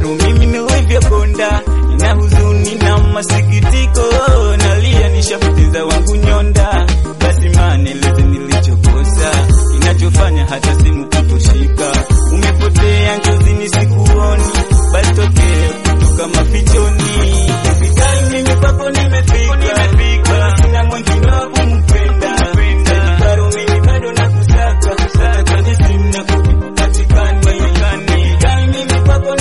bado mimi nilivyokonda, nina huzuni na masikitiko, nalia nishapoteza wangu nyonda. Basi maneleze nilichokosa, kinachofanya hata simu kutoshika. Umepotea njozini, sikuoni, basi tokea kutoka mafichoni. Fikari mimi kwako nimefika, sina mwingine wa kumpenda. Bado mimi bado nakusaka, kusaka kwenye simu na kupatikani. Fikari mimi kwako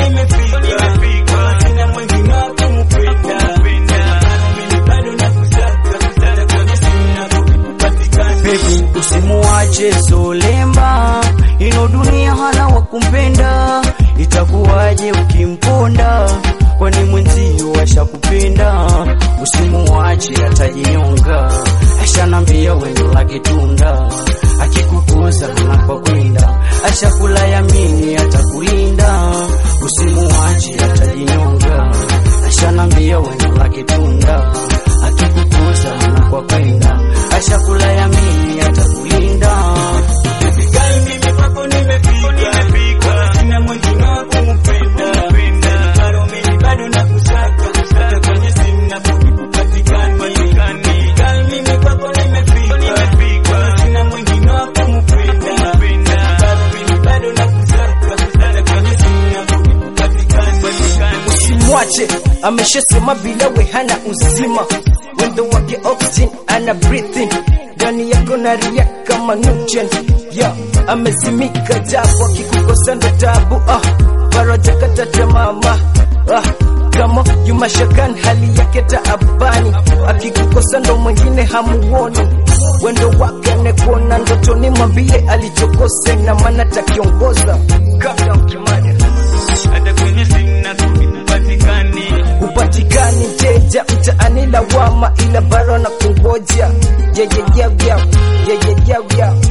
nimefika, sina mwingine wa kumpenda. Bado mimi bado nakusaka, kusaka kwenye simu na kupatikani. Baby, usimuache Solemba, ino dunia hana wa kumpenda. Itakuwaje ukimponda? Kwani mwenzio ashakupenda? Usimuache atajinyonga, ashanambia wendo lake tunda, akikukuza anapokwenda, ashakula yamini atakulinda. Usimuache atajinyonga, ashanambia wendo lake tunda, akikukuza anapokwenda, ashakula yamini atakulinda. Fikari mimi kwako nimefika, sina mwingine wa kumpenda. Bado mimi bado nakusaka, kusaka kwenye simu na kupatikani. Fikari mimi kwako nimefika, sina mwingine wa kumpenda. Bado mimi bado nakusaka, kusaka kwenye simu na kupatikani. Usimwache, ameshasema bila we hana uzima, wendo wake oxygen ana breathing ndani yako na ria kama nutrient yeah, amezimika japo akikukosa ndo tabu ah, faraja kata tamama ah, kama yumashakan hali yake taabani, akikukosa ndo mwingine hamuoni, wendo wake anekuona ndotoni, mwambie alichokosa na maana takiongoza kabla mkimada Hata kwenye simu na kupatikani. upatikani teja mtaani lawama, ila baro na kungoja yeyeyawya yeyeyawya